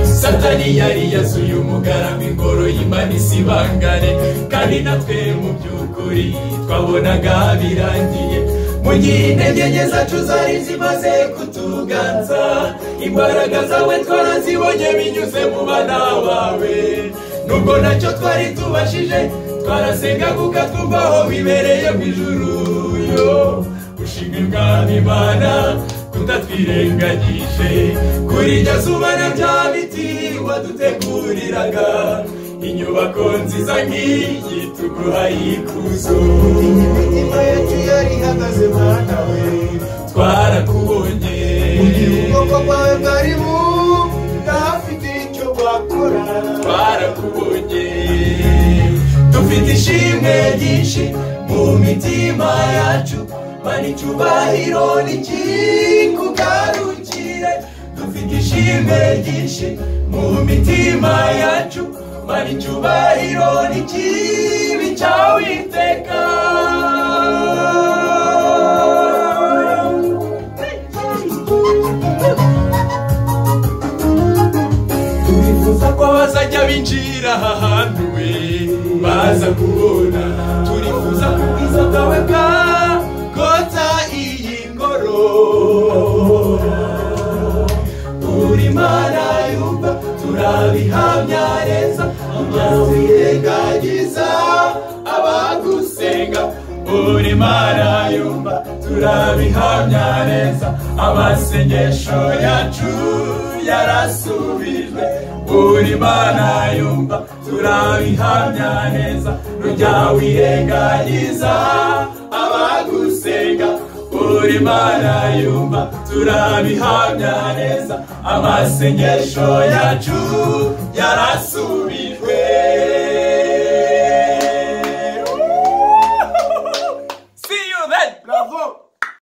satani yari yasuye umugarama ingoro y'imanisi ibangare kandi natwe mu by'ukuri twabonaga birangiye mu gihe intege nke zacu zari zimaze kutuganza imbaraga zawe twarazibonye binyuze mu bana bawe nubwo ntacyo twari tubashije twarasenga kuko twumva aho bibereye mu ijuru yo gushima ibwami imana tutatwirengagije kuri iryo zuba na bya biti waduteguriraga inyubako nziza nk'iyi tuguha ikuzo imitima yacu yari ihagaze mwana we twarakubonye ubwoko bwawe bwari budafite icyo bwakora twarakubonye dufite ishimwe ryinshi mu mitima yacu mani icyubahiro nikikugarukire dufite ishimwe ryinshi mu mitima yacu mani icyubahiro n'ikibi cyawe iteka turifuza ko bazajya binjira aha hantu we baza kubona turifuza ko ubwiza bwawe bwagota iyi ngoro uri imana yumva turabihamya neza amazi yirengagiza abagusenga uri imana yumva turabihamya neza amasengesho yacu yarasubijwe uri imana yumva turabihamya neza nujya wirengagiza abagusenga uri imana yumva turabihamya neza amasengesho yacu yarasubijwe